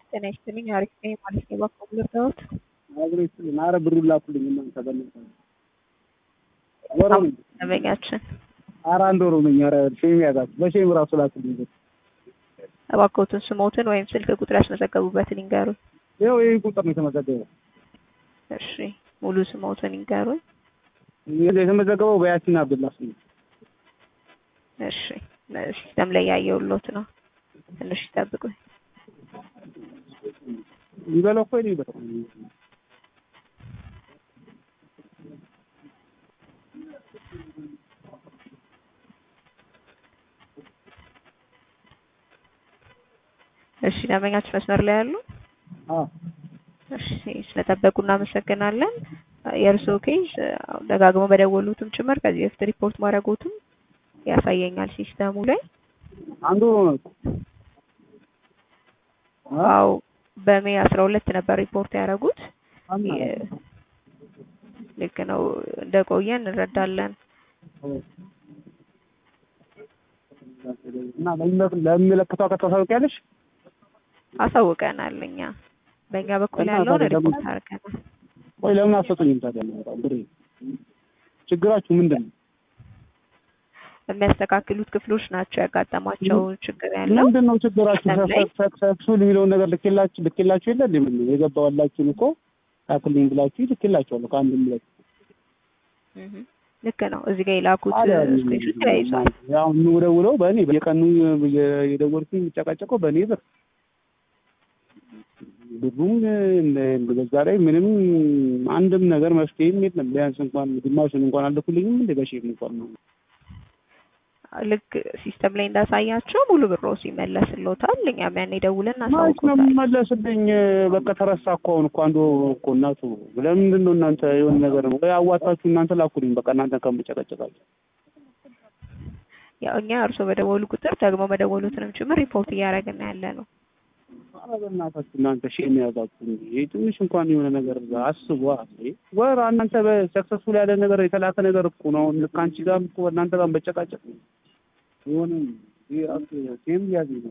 ጤና ይስጥልኝ። አሪፍ ነኝ ማለት ነው። እባክዎ ልርዳዎት? አብሮ ይስጥልኝ። ኧረ ብሩን ላኩልኝ እናንተ በእናትህ ወር ሆነኝ። ደንበኛችን ኧረ አንድ ወር ሆነኝ። ኧረ ሼም ያዛችሁ በሼም ራሱ ላኩልኝ ብር። እባክዎትን ስሞትን ወይም ስልክ ቁጥር ያስመዘገቡበትን ይንገሩኝ። ይኸው ይህ ቁጥር ነው የተመዘገበው። እሺ ሙሉ ስሞትን ይንገሩኝ። የተመዘገበው በያሲን አብዱላ ስም ነው። እሺ ሲስተም ላይ ያየሁሎት ነው። ትንሽ ይጠብቁኝ። ሊበላው እኮ ነው ይበላው። እሺ ደንበኛችን መስመር ላይ ያሉ? አዎ እሺ ስለጠበቁ እናመሰግናለን። የእርስዎ ኬዝ ደጋግሞ በደወሉትም ጭምር ከዚህ በፊት ሪፖርት ማድረጎትም ያሳየኛል ሲስተሙ ላይ። አንድ ወር ሆነ እኮ። አዎ በሜይ አስራ ሁለት ነበር ሪፖርት ያደረጉት። አምና ልክ ነው። እንደቆየ እንረዳለን። እና ለሚመለከተው አካል ታሳውቂያለሽ? አሳውቀናል። እኛ በእኛ በኩል እና ያለውን ታዲያ ደግሞ- ሪፖርት አድርገናል። ቆይ ለምን አትሰጡኝም ታዲያ? በጣም ብሬ ችግራችሁ ምንድን ነው? የሚያስተካክሉት ክፍሎች ናቸው ያጋጠማቸው ችግር ያለው። ምንድን ነው ችግራችሁ? ሲስተም ላይ ሰክሱል የሚለውን ነገር ልኬላችሁ ልኬላችሁ የለ እንዴ? ምን ነው የገባዋላችሁን እኮ ላኩልኝ ብላችሁ ልኬላችኋለሁ ከአንድም ሁለት እህ፣ ልክ ነው። እዚህ ጋር የላኩት ታዲያ ስክሪንሾት ተያይዟል። ያው የምደውለው በእኔ በየቀኑ የደወልኩኝ የሚጨቃጨቀው በእኔ ብር ብሩም እንደ- በዛ ላይ ምንም አንድም ነገር መፍትሄም የለም። ቢያንስ እንኳን ግማሹን እንኳን አልልኩልኝም እንደ በሼም እንኳን ነው ልክ ሲስተም ላይ እንዳሳያቸው ሙሉ ብሮ ሲመለስልዎታል። እኛም ያኔ ደውለን ማች ነው እናሳውቅዎታል። የሚመለስልኝ። በቃ ተረሳ እኮ አሁን እኮ አንዱ እኮ እናቱ ለምንድን ነው እናንተ የሆነ ነገር ነው ወይ አዋጣችሁ እናንተ ላኩልኝ። በቃ እናንተ ከምጨቀጨቃችሁ ያው እኛ እርስዎ በደወሉ ቁጥር ደግሞ መደወሉትንም ጭምር ሪፖርት እያደረግን ያለ ነው። ኧረ በእናታችሁ እናንተ ሼም ያዛችሁ እንጂ ይሄ ትንሽ እንኳን የሆነ ነገር አስቡ። አይ ወር እናንተ በሰክሰስፉል ያለ ነገር የተላከ ነገር እኮ ነው። አሁን ልክ አንቺ ጋርም እኮ እናንተ ጋርም በጨቃጨቅ ነው የሆነ ይሄ አስ ሼም ያዝ ነው።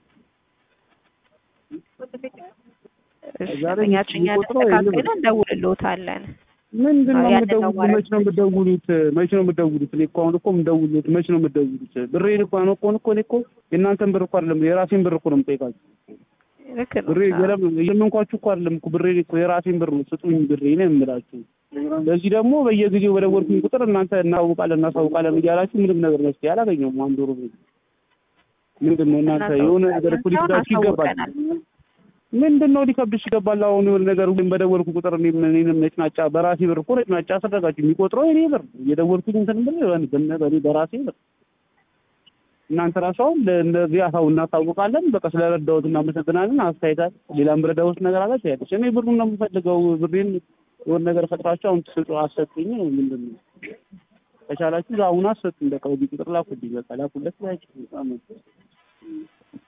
እሺ፣ ዛሬ እኛችን የሚቆጥረው ያስተካክለን የለም። እንደውልልዎታለን። ምንድን ነው አዎ፣ ያንን ነው የምትደውሉት? ማለት መች ነው የምትደውሉት? መች ነው የምትደውሉት? እኔ እኮ አሁን እኮ የምደውሉት መች ነው የምትደውሉት? ብሬን እኮ ነው እኮ እኮ እኔ እኮ የእናንተን ብር እኮ አይደለም የራሴን ብር እኮ ነው የምጠይቃችሁ። ልክ ነው። ብሬ ገለም የምንኳችሁ እኮ አይደለም እኮ ብሬ እኮ የራሴን ብር ነው ስጡኝ ብሬ ነው የምላችሁ። ለዚህ ደግሞ በየጊዜው በደወልኩኝ ቁጥር እናንተ እናሳውቃለን እናሳውቃለን እያላችሁ ምንም ነገር መፍትሄ አላገኘሁም። አንድ ወር ብሬ ምንድን ነው እናንተ የሆነ ነገር እኮ ሊከብዳችሁ ይገባል። አሳውቀናል። ምንድን ነው ሊከብድሽ ይገባል። አሁን የሆነ ነገር ሁሌም በደወልኩ ቁጥር እኔም እኔንም ነጭናጫ በራሴ ብር እኮ ነጭናጫ አሰረጋችሁ። የሚቆጥረው የኔ ብር እየደወልኩኝ እንትን ብር በነ በኔ በራሴ ብር እናንተ ራሱ አሁን እንደዚህ አሳው እናሳውቃለን። በቃ ስለረዳሁት እናመሰግናለን። አስተያየታት ሌላም ብረዳሁት ነገር አለ ትያለሽ። እኔ ብሩን ነው የምፈልገው። ብሬን የሆነ ነገር ፈጥራችሁ አሁን ትስጡ አሰጡኝ ነው ምንድን ነው? ከቻላችሁ አሁን አሰጡኝ። በቃ በዚህ ቁጥር ላኩልኝ። በቃ ላኩለት ያችሁ